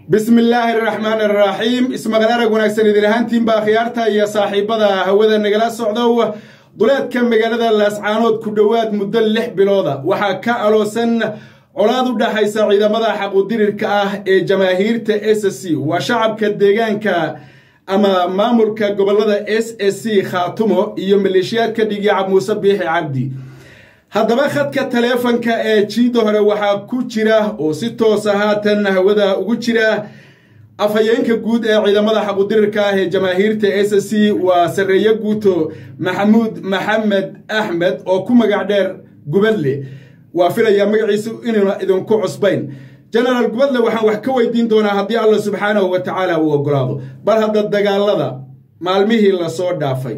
bismi illaahi araxmaan araxiim ismaqal arag wanaagsan idin ahaantiinba akhyaarta iyo saaxiibada hawada nagala socdow duleedka magaalada laascaanood ku dhowaad muddo lix bilooda waxaa ka aloosan colaad u dhaxaysa ciidamada xaqudirirka ah ee jamaahiirta s c waa shacabka deegaanka ama maamulka gobolada s s c khaatumo iyo maleeshiyaadka dhigiicab muuse biixi cabdi haddaba khadka taleefanka ee jiida hore waxaa ku jira oo si toosa haatan hawada ugu jira afhayeenka guud ee ciidamada xaqudirirka ah ee jamaahiirta s c waa sarreeye guuto maxamuud maxamed axmed oo ku magac dheer gubadle waa filayaa magaciisu inuuna idinku cusbayn genaraal gubadle waxaan wax ka weydiin doonaa haddii alla subxaanahu wa tacaala uu ogolaado bal hadda dagaalada maalmihii lasoo dhaafay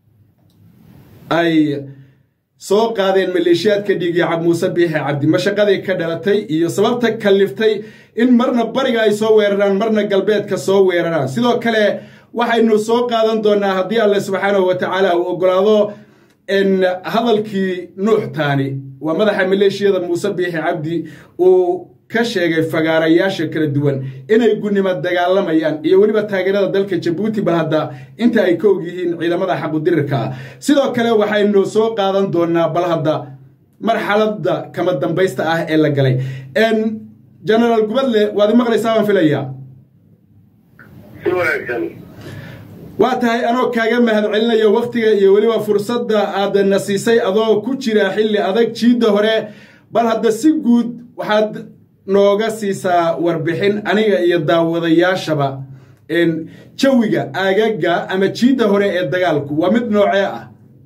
ay soo qaadeen maleeshiyaadka dhiigiicab muuse biixi cabdi mashaqadii ka dhalatay iyo sababta kalliftay in marna bariga ay soo weeraraan marna galbeedka soo weeraraan sidoo kale waxaynu soo qaadan doonaa haddii alle subxaanahu wa tacaala uu ogolaado hadalkii nuux taani waa madaxa maleeshiyada muuse biixi cabdi uu ka sheegay fagaarayaasha kala duwan inay gunnimo dagaalamayaan iyo weliba taageerada dalka jabuuti bal hadda inta ay ka og yihiin ciidamada xaqudirirka ah sidoo kale waxaynu soo qaadan doonaa bal hadda marxaladda kama dambaysta ah ee la galay genaraal gubadle waad i maqlaysaa baan filayaa waa tahay anoo kaaga mahad celinayo wakhtiga iyo weliba fursadda aad na siisay adoo ku jira xilli adag jiidda hore bal hadda si guud waxaad nooga siisaa warbixin aniga iyo daawadayaashaba jawiga aagaga ama jiidda hore ee dagaalku waa mid noocee ah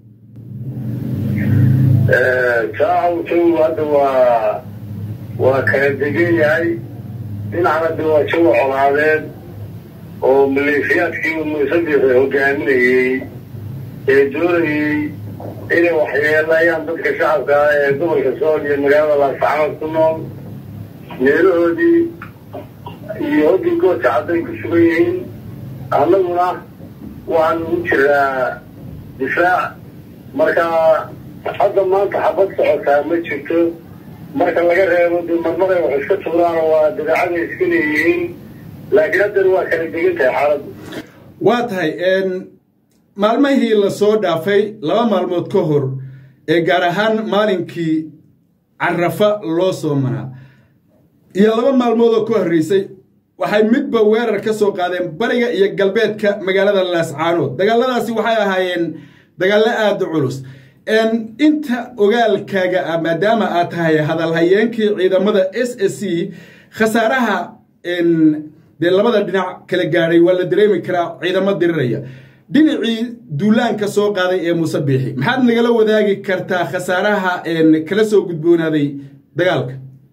jaacaw jawigu hadda waa waa kala degan yahay dhinacna de waa jawi colaadeed oo maleeshiyaadkii muuse biixi hogaaminayey ee doonayey inay waxyeelayaan dadka shacabka ah ee gobolka sool iyo magaalada laasacanood ku nool meelahoodii iyo hoggii goodka cadday ku sugan yihiin annaguna waxaan ugu jiraa difaac marka hadda maanta xabad socotaa ma jirto marka laga reebo dee marmaray wax iska tuuraan oo waa dabeecaday iska leeyihiin laakiin haddana waa kala degan tahay xaaladdu waa tahay maalmihii lasoo dhaafay laba maalmood ka hor ee gaar ahaan maalinkii carafa loo soo maraa iyo laba maalmood oo ka horreysay waxay midba weerar ka soo qaadeen bariga iyo galbeedka magaalada laascaanood dagaaladaasi waxay ahaayeen dagaallo aada u culus inta ogaalkaaga ah maadaama aad tahay hadalhayeenkii ciidamada s s c khasaaraha dee labada dhinac kala gaadhay waa la dareemi karaa ciidamo diriraya dhinacii duulaanka soo qaaday ee muuse biixi maxaad nagala wadaagi kartaa khasaaraha kala soo gudboonaaday dagaalka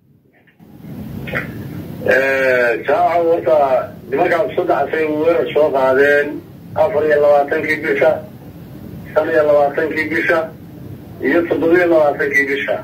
jaaca horta nimankaas saddexsay weerar soo qaadeen afar iyo labaatankii bisha shan iyo labaatankii bisha iyo toddobiyo labaatankii bisha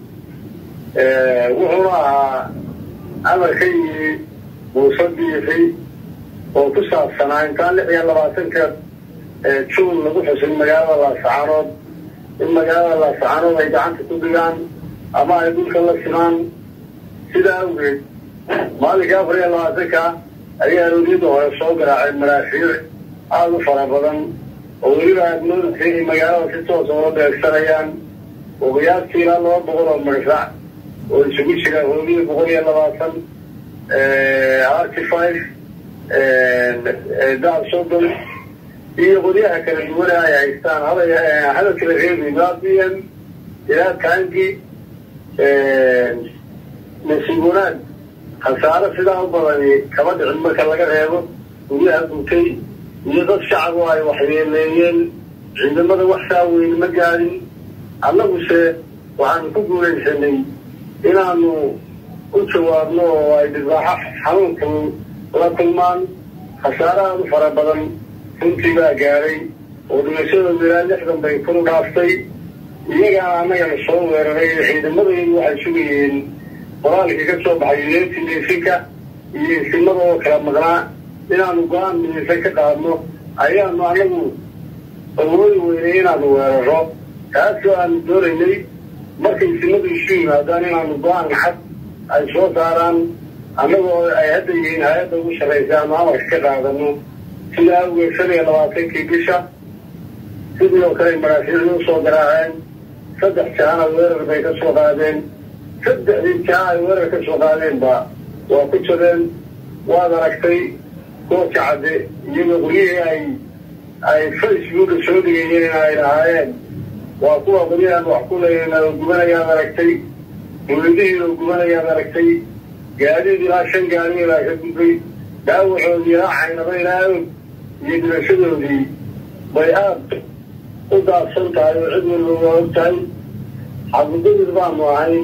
wuxuuna ahaa amar ka yimi muuse biixi oo ku saabsanaa intaan lix iyo labaatanka juun lagu xusin magaalada laascaanood in magaalada laascaanood ay gacanta ku dhigaan ama ay dhulka la simaan sidaa awgeed maalinkai afar iyo labaatanka ayay arooriyada hore soo garaaceen maraafiic aada u fara badan oo weliba aadmoodasa inay magaalada si toosa ula beegsanayaan oo qiyaastii ilaa laba boqol oo marfac oo isugu jira hoobiya boqol iyo labaatan arty five daab soddon iyo qolyaha kala duwane ay haystaan hada kala reebi ilaa b m ilaa tangi nasiib wanaag khasaaro sidaa u badani kama dhicin marka laga reebo guryaha gutay iyo dad shacab ay waxyeeleeyeen ciidamada wax saa weyn ma gaadin annaguse waxaanu ku guulaysanay inaanu u jawaabno oo ay dhibaaxo xanuunku la kulmaan khasaaro aada u fara badan runtii baa gaadhay oo dhimashadooda ilaa lixdan bay kuru dhaaftay iyagaana annagana soo weeraray ciidamadaydu waxay sugayeen qoraalkii ka soo baxay yuneeti miisinka iyo isimada oo kala maqnaa inaanu go-aan midaysan ka qaadno ayaanu anagu awoodi weynay inaanu weeraro taasoo aanu doonaynay markay isimadu isu yimaadaan inaanu go-aan xad ay soo saaraan annagoo ay hadda yihiin hay-adda ugu sarraysa ama amarka ka qaadano sida awgeed shan iyo labaatankii bisha sidii oo kale maraafiicdu usoo garaaceen saddex jahana weerar bay ka soo qaadeen saddexdii jaha ay weerar ka soo qaadeenba waa ku jabeen waad aragtay gooja cadde iyagoo qolyihii ay ay facebooka soo dhigayeen in ay lahaayeen waa kuwa qolyahan wax ku leeyihin oo gubanayaad aragtay dowladihii oo gubanayaad aragtay gaadiid ilaa shan gaadi ilaa ka gudbay dhaawacoodii ilaa caynaba ilaa og iyo dhimashadoodii bay aada u daadsan tahay oo cid walba waa og tahay xaqudadir baanu ahayn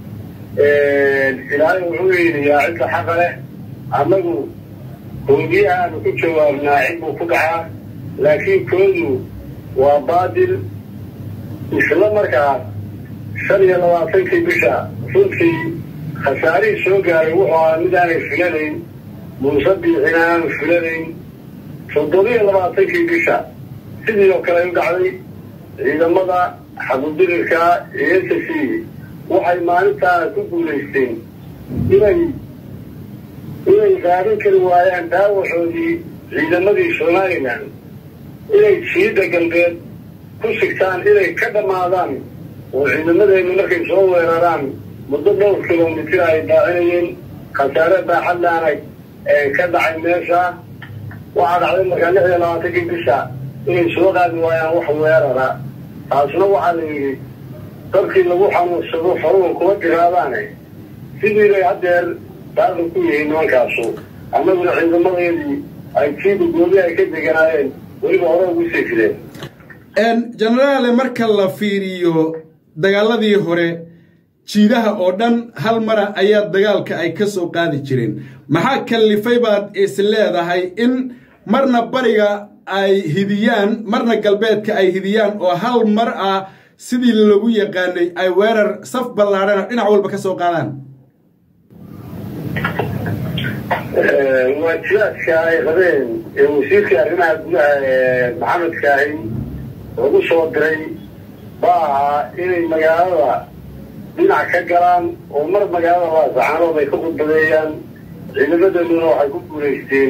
ilaahay wuxuu yeeliyaa cidda xaqa leh annagu hoogiye aanu ku jawaabnaa cid buu ku dhacaa laakiin koodu waa baadil isla markaa shan iyo labaatankii bisha runtii khasaarihii soo gaaray wuxuu ahaa mid aanay filanayn muuse biixina aanu filanayn toddobiyo labaatankii bisha sidii oo kale u dhacday ciidamada xabudirirka iyo s c waxay maalintaa ku guulaysteen inay inay qaadan kari waayaan daawaxoodii ciidamadii somalilan inay jiida galbeed ku sigtaan inay ka dhammaadaan oo ciidamadeennu markay soo weeraraan muddo dhowr kilomitir ay daacinayeen khasaare baaxadlaana ka dhacay meesha waxaa dhacday markaa lix iyo labaatankii bisha inay soo qaadi waayaan wax weerara taasna waxaa la yidhi dadkii lagu xanuunsado faruun kuma jiraadaane sidii bay haddeer daaqi ku yihiin nimankaasu annaguna ciidamadeedii ay jiida goobi ay ka deganaayeen weliba hore ugu sii fideen jenaraale marka la fiiriyo dagaaladii hore jiidaha oo dhan hal mara ayaa dagaalka ay ka soo qaadi jireen maxaa kallifay baad is leedahay in marna bariga ay hidiyaan marna galbeedka ay hidiyaan oo hal mar ah sidii lagu yaqaanay ay weerar saf ballaadhana dhinac walba ka soo qaadaan waajibaadka ay qabeen ee wasiirka arrimaha gudaha ee maxamed kaahin lagu soo diray baa ahaa inay magaalada dhinac ka galaan oo mar magaalada laasacaanood ay ka khudbadeeyaan ciidamadeeduna waxay ku guulaysteen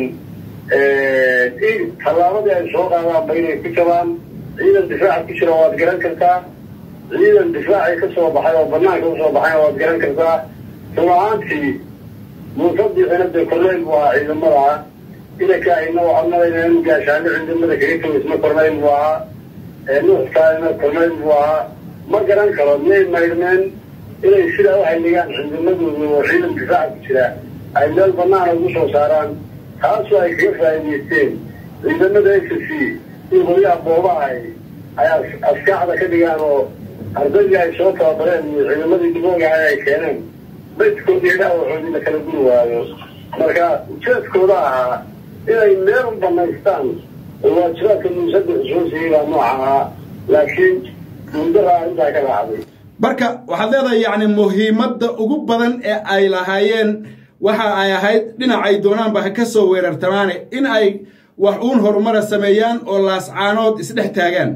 in tallaabadii ay soo qaadaanba inay ku jabaan ciidan difaaca ku jira waad garan kartaa ciidan difaacii ka soo baxay oo banaanka usoo baxayna waad garan kartaa run ahaantii muusadiixina dee korneyl buu ahaa ciidamada inakaahina waxaad malayna inu gaashaano ciidamada kaga tawisna korneyl buu ahaa nuuxkaana korneyl buu ahaa ma garan karo miyay maydhmeen inay sidaa u halligaan ciidamadooda oo ciidan difaaca ku jira ay meel banaana ugu soo saaraan taasoo ay kaga faa'iidaysteen ciidamada s c in qolyaha boobaha ay askaaxda ka dhigaan oo ardaydii ay soo tababareen iyo ciidamadii diboogaha ay keeneen baydkoodii dhaawacoodii la kala guri waayo marka ujeedkooda ahaa inay meel u banaystaan oo waajibaadka muusada xusuusiyay baa nooca ahaa laakiin duuldaraa intaa ka dhacday marka waxaad leedahay yacni muhiimadda ugu badan ee ay lahaayeen waxa ay ahayd dhinacay doonaanba ha ka soo weerartamaane in ay wax uun horumara sameeyaan oo laascaanood isdhex taagaan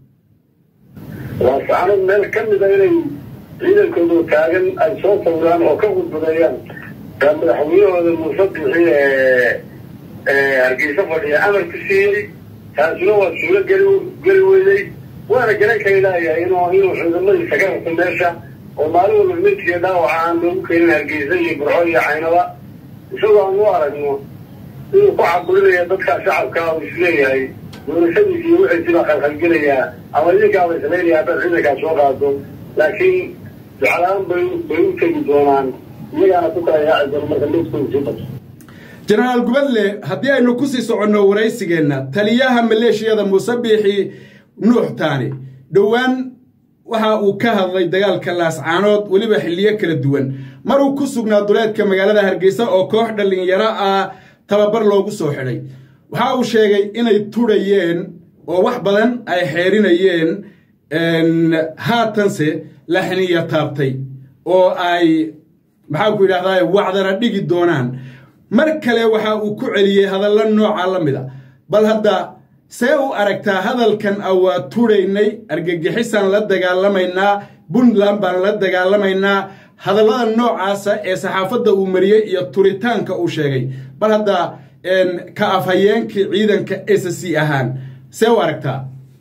laascaanood meel ka mida inay ciidankooda taagan ay soo sawiraan oo ka gudbadeeyaan baa madaxweynahooda muuse bixi ee hargeysa fadhiya amar ku siiyey taasuna waa suulo geli geli weynay waana garan kari laayahay inuu inuu ciidamadiisa ka rabto meesha oo maalin walba midkiiyo dhaawaca aan loogu keenin hargeysa iyo burco iyo caynaba isagoo aan u aragno inuu ku caburinaya dadka shacabka uu isleeyahay doorashadiisa iyo wixiisi baa khalkhalgelayaa ama idinkaaba islaynayaa haddaad ciidankaa soo qaado laakiin jeclaan bay bay u tegi doonaan iyagaana ku kala yaaci doono marka midkooda sii bato jenaraal gubadle haddii aynu ku sii soconno waraysigeenna taliyaha maleeshiyada muuse biixi nuux taani dhowaan waxa uu ka hadlay dagaalka laascaanood weliba xilliyo kala duwan maruu ku sugnaa duleedka magaalada hargeysa oo koox dhallinyaro ah tababar loogu soo xidhay waxa uu sheegay inay tudhayeen oo wax badan ay xeerinayeen haatanse laxniya taabtay oo ay maxaa ku yidhahdaa wacdana dhigi doonaan mar kale waxa uu ku celiyey hadallo nooca la mid a bal hadda see u aragtaa hadalkan a waa tudhaynay argagixisaan la dagaalamaynaa puntland baan la dagaalamaynaa hadallada noocaasa ee saxaafadda uu mariyey iyo turitaanka uu sheegay bal hadda ka afhayeenkii ciidanka s c ahaan see u aragtaa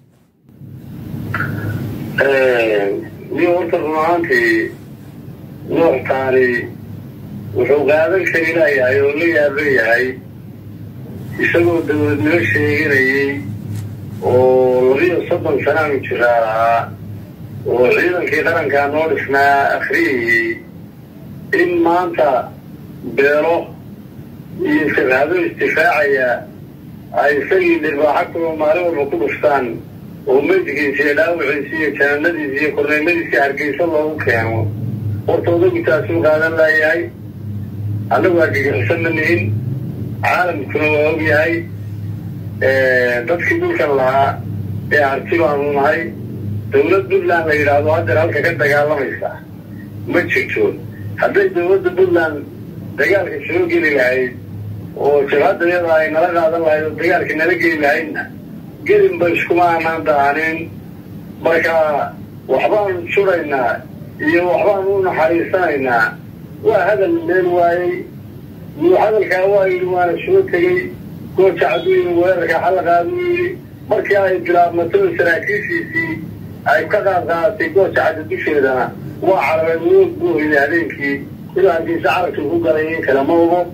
ni horta run ahaantii nuuxtaani wuxuu qaadan kari layahay oo la yaaban yahay isagoo dawladnimo sheeganayey oo labiyo soddon sanaanu jiraa lahaa oo ciidankii qarankaa noo dhisnaa akhriyayey in maanta beelo iyo sirhado istifaacaya ay isagii dhirbaaxa kuwa maalin walba ku dhuftaan oo meydkiisa iyo dhaawiciisa iyo janaanadiisa iyo korneymadiisa hargeysa loogu keeno horta odagu taasuu qaadan laayahay annagu argagixisan ma nihin caalamkuna waa og yahay dadkii dhulkan lahaa ee harti baanu nahay dawlad puntland la yidhaahdo haddeer halka ka dagaalamaysa ma jirto hadday dawladda puntland dagaalka soo geli lahayd oo jabhadda iyada ay nala qaadan lahayd oo dagaalka nala geli lahaydna gelinba iskuma aanaan daanin marka waxbaanu juraynaa iyo waxbaanu u naxariisanaynaa waa hadal meel waayey yuu hadalkaa waa yidhi waana soo tegey gooja cadduu yidhi weerarka xallaqaaduu yidhi markii ay bilaabmato saraakiishiisii ay ka qaad qaadatay gooja cadda dusheedana waa carabeen woog buu yidhi habeenkii ilaa hargeysa carabkii ku galay in kale ma ogo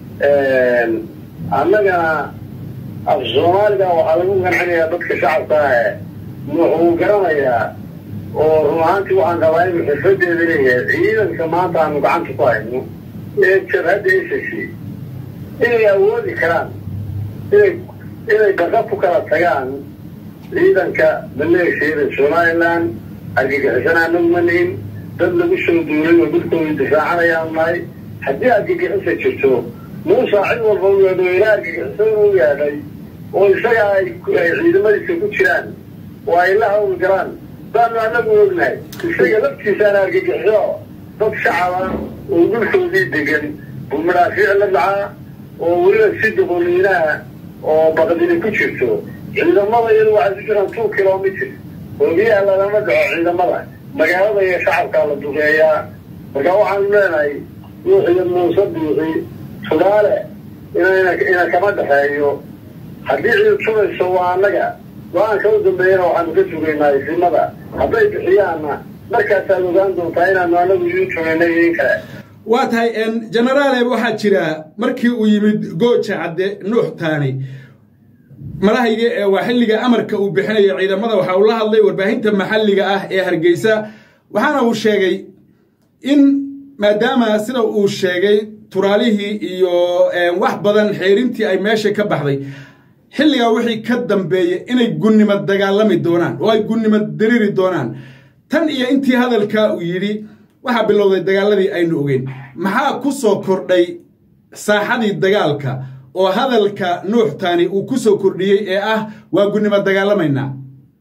annagana af soomaaliga waxaa lagu gancinayaa dadka shacabka ah wuxuu garanayaa oo run ahaantii waxaan qabaa inuu xirfadeeda leeyahay ciidanka maanta aanu gacanta ku hayno ee jabhadda ss inay awoodi karaan inay inay baqa ku kala tagaan ciidanka maleeshiyada somalilan argagixisana anagu ma nihin dad lagu soo duulay oo dhulkooda difaacanayaan nahay haddii argagixisa jirto muusa cid walba u yeedho ilaa argagixisada u yeedhay oo isaga ay ciidamadiisa ku jiraan oo ay la hawl galaan baanu anagu ognahay isaga laftiisaana argagixiso dad shacaba oo dhulkoodii degan buu madhaafiic la dhacaa oo weliba si doqoliinaha oo baqdini ku jirto ciidamada iyadu waxay ku jiraan two kilomitr hoobiyaha lagama dhaco ciidamada magaalada iyo shacabkaa la duqeeyaa marka waxaanu leenahay ruuxiyo muuse biixi tudaale inayna ina kama dhexeeyo haddii ciid subayso waa annaga go-aanka u dambeeyana waxaanu ka sugaynaa isimada hadday bixiyaanna markaasaad ogaan doontaa inaanu anagu idiin sugaynay in kale waa tahay genaraale waxaa jira markii uu yimid gooja cadde nuux taani madahayga ee waa xilliga amarka uu bixinayo ciidamada waxa uu la hadlay warbaahinta maxalliga ah ee hargeysa waxaana uu sheegay in maadaama sida uu sheegay turaalihii iyo wax badan xeerintii ay meesha ka baxday xilligaa wixii ka dambeeya inay gunnimo dagaalami doonaan oo ay gunnimo diriri doonaan tan iyo intii hadalkaa uu yidhi waxaa bilowday dagaaladii aynu ogeyn maxaa ku soo kordhay saaxadii dagaalka oo hadalka nuuxtaani uu ku soo kordhiyey ee ah waa gunnimo dagaalamaynaa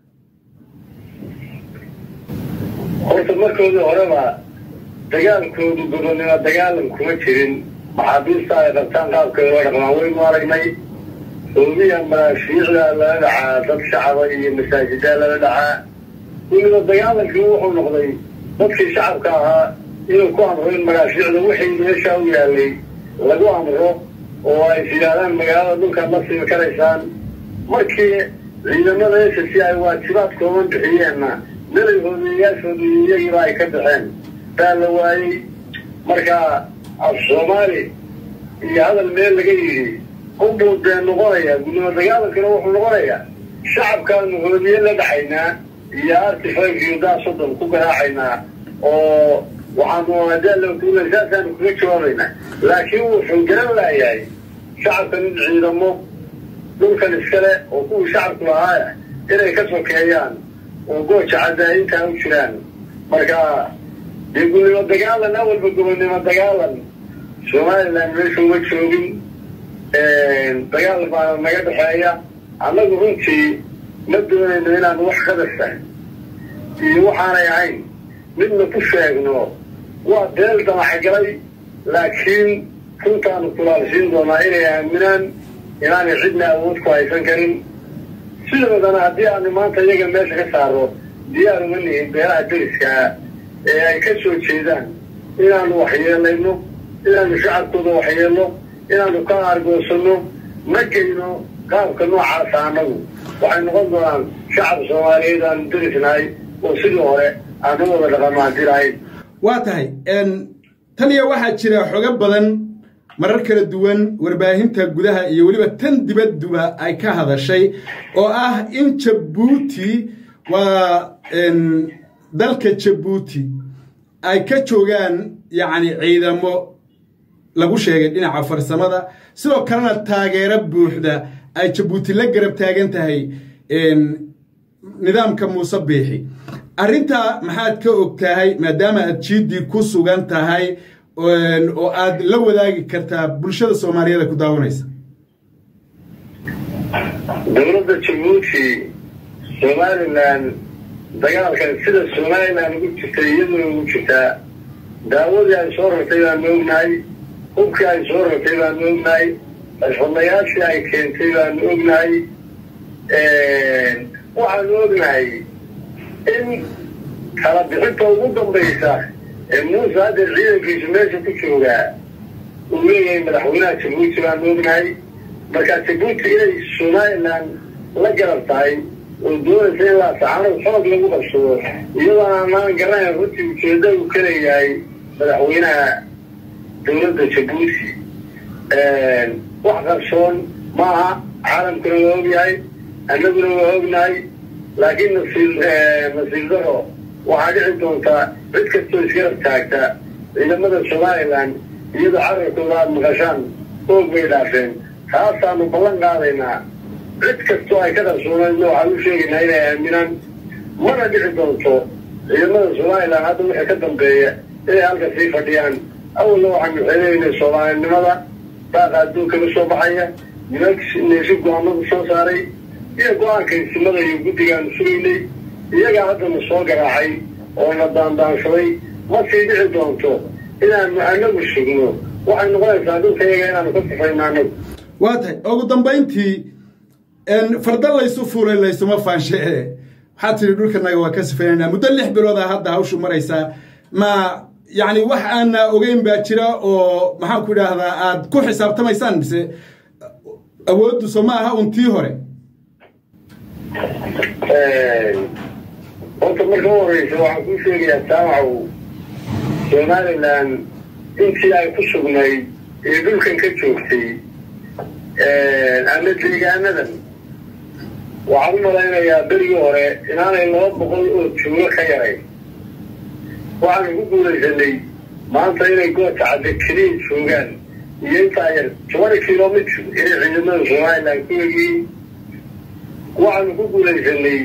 horta markoodii horeba dagaalkoodu gobonnimo dagaalam kuma jirin maxaabiista ay qabtaan qaabkay loo dhaqmaan waynu aragnay hoobiya manaashiicdaa lala dhacaa dad shacaba iyo masaajidaa lala dhacaa weliba dagaalankii wuxuu noqday dadkii shacabka ahaa inuu ku amro in manaashiicda wixii meeshaa u yaalay lagu amro oo ay is yidhaahdaan magaalada dhulkaad la simi karaysaan markii ciidamada s c ay waajibaadkoodan bixiyeenna melay hoodeeyaashooda iyagiiba ay ka baxeen baa la waayey marka af soomaali iyo hadal meel laga yidhi unbuu dee noqonayaa gudnimo dagaalankana wuxuu noqonayaa shacabkaanu hoodiye la dhaxaynaa iyo artifayf iyo daa soddon ku garaacaynaa oo waxaanu adaalakula saasaanu kaga jawaabaynaa laakiin wuxuu garan laayahay shacabkan in ciidamo dhulkan iskale oo kuwii shacabku lahaaya inay ka sokeeyaan oo gooja caddaayintaa u jiraan marka dee gudnimo dagaalan awalba gobonnimo dagaalan somalilan meesha uma joogin dagaal baana naga dhexeeya annagu runtii ma doonayno inaan wax qadasa iyo waxaanay ahayn midna ku sheegno waa beel damaxgalay laakiin runtaanu kulaalsiin doonaa inay aaminaan inaanay cidna awood ku haysan karin sidoodana haddii aanu maanta iyaga meesha ka saaro diyaar uma nihin beelaha deriskaa ee ay ka soo jeedaan inaanu waxyeelayno inaanu shacabkooda waxyeelno inaanu ka aargoosano ma geyno qaabka noocaasa annagu waxay noqon doonaan shacab soomaaliyeed aanu darisnahay oo sidii hore aanu wada dhaqamaantirahay waa tahay taniya waxaa jira xogo badan marar kala duwan warbaahinta gudaha iyo weliba tan dibadduba ay ka hadashay oo ah in jabuuti waa dalka jabuuti ay ka joogaan yacni ciidamo lagu sheegay dhinaca farsamada sidoo kalena taageero buuxda ay jabuuti la garab taagan tahay nidaamka muuse biixi arrintaa maxaad ka og tahay maadaama aad jiiddii ku sugan tahay oo aad la wadaagi kartaa bulshada soomaaliyeed ku daawanaysa dowladda jabuuti somalilan dagaalkan sida somalilan ugu jirtay iyaduna ugu jirtaa daawadii ay soo rartay baanu ognahay hubkii ay soo rartay baanu ognahay xirfadlayaashii ay keentay baanu ognahay waxaanu ognahay in kala bixinta ugu dambaysa ee muuse haddeer ciidankiisu meesha ku joogaa uu leeyahay madaxweynaha jabuuti baanu ognahay markaa jabuuti inay somalilan la garab tahay oo doonaysa in laasaxaanad xoog lagu qabsado iyadoo aanaan garanayn runtii ujeedda uu ka leeyahay madaxweynaha dowladda jabuuti wax qarsoon maaha caalamkuna waa ogyahay annaguna waa ognahay laakiin nasiib nasiib daro waxaa dhici doontaa cid kastoo isgarab taagta ciidamada somalilan iyadoo carabkooda aada maqashaan oog bay dhaafeen taasaanu ballan qaadaynaa cid kastoo ay ka qarsoonayno waxaan u sheegaynaa inay aaminaan mana dhici doonto ciidamada somalilan hadda wixii ka dambeeya inay halka sii fadhiyaan awalna waxaanu xeelaynay soomaalinimada daaqa adduunka ka soo baxaya nimanneesi go-aanadu soo saaray iyo go-aanka isimada iyo guddigaanu sugaynay iyagaa haddana soo garaacay oo na daandaansaday ma sii dhici doonto inaanu anagu sugno waxay noqonaysaa dhulka iyaga inaanu ka sifayno anagu waa tahay ugu dambayntii farda laysu fuulay laysuma faanshee waxaad tidhi dhulkanaga waa ka sifaynanaa muddo lix bilooda hadda hawshu maraysaa ma yacni wax aana ogeyn baa jira oo maxaan ku idhaahdaa aad ku xisaabtamaysaan mise awooddu soo ma aha un tii hore horta marka u horeysa waxaan kuu sheegayaa saamacow somalilan intii ay ku sugnayd ee dhulkan ka joogtay ama deegaanadan waxaan u malaynayaa berigii hore inaanay laba boqol oo juulo ka yarayn waxaanu ku guulaysanay maanta inay goobta cadde keliya joogaan iyo intaa yar tobani kilomitr inay ciidamada somalilan ku egiyiin waxaanu ku guulaysanay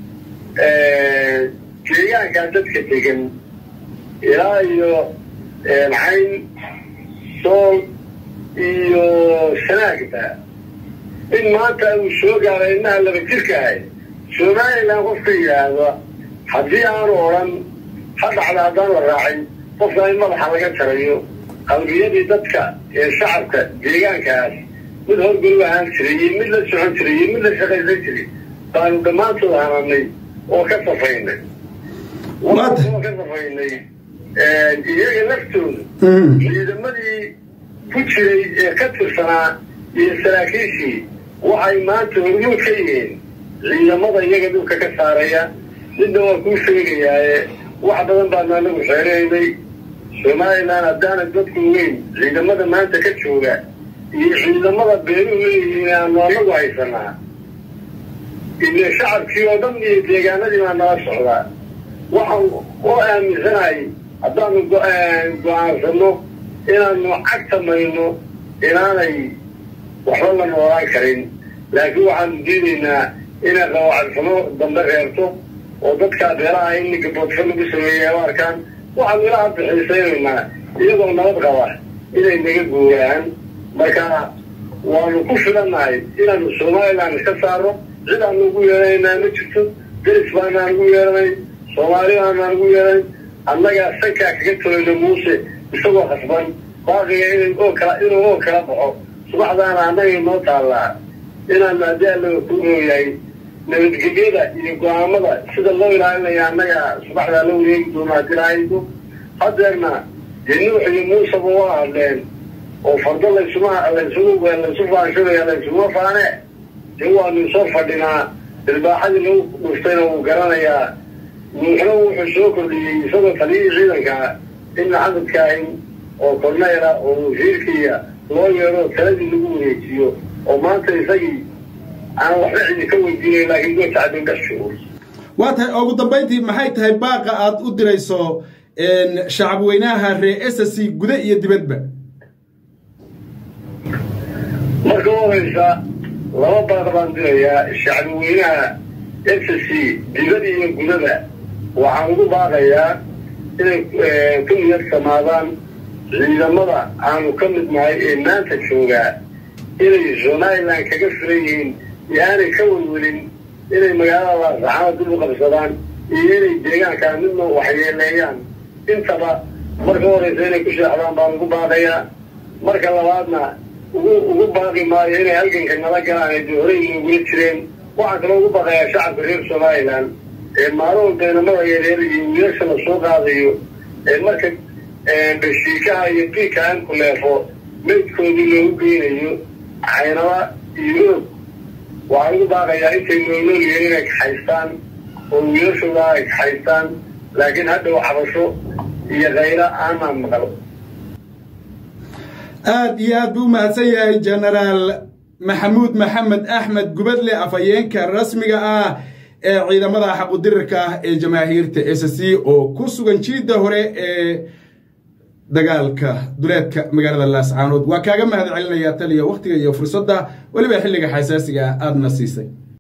deegaankaa dadka degan ilaa iyo cayn sool iyo shanaagba in maanta uu soo gaaray inaha laba jirka ahay somalilan qofka yidhaahda haddii aanu odhan ha dhacda haddaan la raacin qofka in madaxa laga jarayo qalbiyadii dadka ee shacabka deegaankaas mid horgolu ahaan jiray iyo mid la socon jiray iyo mid la shaqaysan jiray baanu dhammaantood hananay oo ka safaynay oo ka safaynay iyaga laftooda ciidamadii ku jiray ee ka tirsanaa iyo saraakiishii waxay maanta hormuud ka yihiin ciidamada iyaga dhulka ka saaraya midna waa kuu sheegayaaye wax badan baanu anagu xeeraynay somalilan haddaana dadku weyn ciidamada maanta ka jooga iyo ciidamada beeruhu leeyihiin aanu anagu haysanaa ile shacabkii oo dhan iyo deegaanadii baa nala socdaa waxaan oo aaminsanahay haddaanu go-aansano inaanu cagta mayno inaanay waxba la noolaan karin laakiin waxaanu diidaynaa inay qawacadsamo dambe reerto oo dadkaa beeraha in gaboodfa lagu sameeyay u arkaan waxaanu ilaha bixiisaynaynaa iyagoo nabad qaba inay naga guuraan marka waanu ku filannahay inaanu somalilan iska saaro cid aanu ugu yeelanaynaa ma jirto deris baanaan ugu yeelanay soomaali baanaan ugu yeelan annagaa sankaa kaga tolayno muuse isagoo khasban baaqiga in oo kala inuu oo kala baxo subaxdaana annaga noo taallaa inaanu haddii allaga ku ooyahay nabadgelyada iyo go-aamada sida loo ilaalinaya annaga subaxdaa la wareegi doono haddii lahaydo hadeerna dee nuux iyo muuseba waa hadleen oo fardo laysuma laysugu laysu faanshadaya laysuma faane dee waanu soo fadhinaa ilbaaxadii lagu dhuftayna wuu garanayaa nuuxna wuxuu soo kordhiyey isagoo taliyihii ciidankaa in maxamed kaahin oo korneyla oo wasiirkiiya loo yeedho taladii lagu wareejiyo oo maanta isagii aan waxba cidi ka weydiinay laakiin goota cadindhashuur waa tahay ugu dambayntii maxay tahay baaqa aad u dirayso shacab weynaha ree s c guda iyo dibadba marka u horeysa laba baaq baan dirayaa shacbi weynaha s c dibada iyo gudada waxaan ugu baaqayaa inay ku niyad samaadaan ciidamada aanu ka mid nahay ee maanta joogaa inay somalilan kaga filan yihiin iyo aanay ka welwelin inay magaalada laasaxaana dib u qabsadaan iyo inay deegaankaa midna waxyeeleeyaan intaba marka horeysa inay ku sheexdaan baan ugu baaqayaa marka labaadna ugu ugu baaqi maayo inay halganka nala galaan ee dee horey inagula jireen waxaan kaloo ugu baaqayaa shacabka reer somalilan ee maalin walba inamada yareer iyo wiilasha la soo qaadayo ee marka bashiikaha iyo biika aan ku leefo meydkoodii loogu geynayo caynaba iyo roog waxaan ugu baaqayaa intay noolnool yihiin inay kaxaystaan oo wiilashooda ay kaxaystaan laakiin hadhow xabasho iyo kayra aanaan maqlo aada iyo aad buu u mahadsan yahay genaraal maxamuud maxamed axmed gubadle afhayeenka rasmiga ah ee ciidamada xaqudirirka ah ee jamaahiirta s c oo ku sugan jiidda hore ee dagaalka duleedka magaalada laascaanood waa kaaga mahad celinayaa taliya wakhtiga iyo fursadda weliba xilliga xasaasiga ah aadna siisay